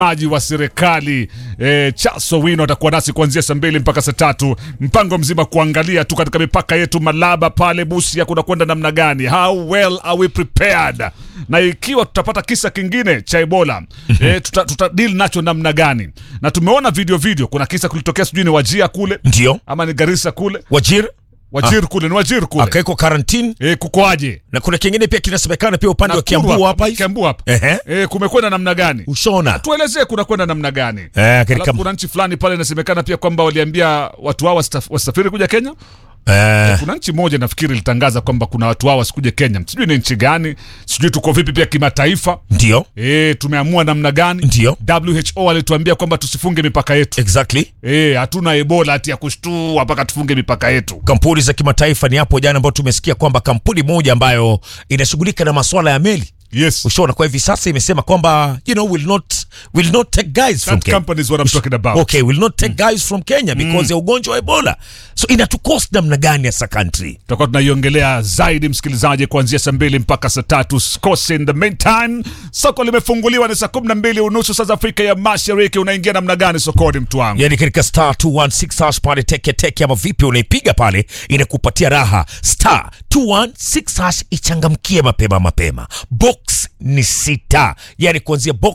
maji wa serikali e, Chaso Wino atakuwa nasi kuanzia saa mbili mpaka saa tatu. Mpango mzima kuangalia tu katika mipaka yetu Malaba pale Busia kuna kwenda namna gani, how well are we prepared, na ikiwa tutapata kisa kingine cha Ebola e, tuta, tuta deal nacho namna gani? Na tumeona video video, kuna kisa kulitokea sijui ni Wajia kule Ndio ama ni Garissa kule, Wajir Wajir kule ni Wajir kule akawekwa karantini, e, kukoaje? na kuna kingine pia kinasemekana pia upande wa Nakuru Kiambu hapa hivi. Kiambu hapa Ehe. e, kumekwenda namna gani? Ushona tuelezee kuna kwenda namna gani Eh, katika- Alafu kuna nchi fulani pale inasemekana pia kwamba waliambia watu hao wasitaf- wasafiri kuja Kenya. eh, Kuna nchi moja nafikiri ilitangaza kwamba kuna watu hao wasikuje Kenya, sijui ni nchi gani, sijui tuko vipi pia kimataifa. ndio E, tumeamua namna gani? Ndio. WHO alituambia kwamba tusifunge mipaka yetu. exactly. E, hatuna ebola hati ya kushtua mpaka tufunge mipaka yetu. Kampuni za kimataifa ni hapo jana, ambao tumesikia kwamba kampuni moja ambayo inashughulika na masuala ya meli Yes, ushona, kwa hivi sasa imesema kwamba you know will not will not take guys from that Kenya. company is what I'm talking about. Okay, will not take guys from Kenya because ya ugonjwa wa Ebola. So inatukost namna gani as a country? tutakuwa tunaiongelea zaidi msikilizaji, kuanzia saa mbili mpaka saa tatu. Usikose. In the meantime, soko limefunguliwa, ni saa kumi na mbili unusu saa za Afrika ya Mashariki. Unaingia namna gani sokoni, mtu wangu? Yani katika star 216 hash pale teke teke ama vipi unaipiga pale inakupatia raha. Star 216 hash ichangamkie mapema mapema. Box ni sita. Yani kuanzia box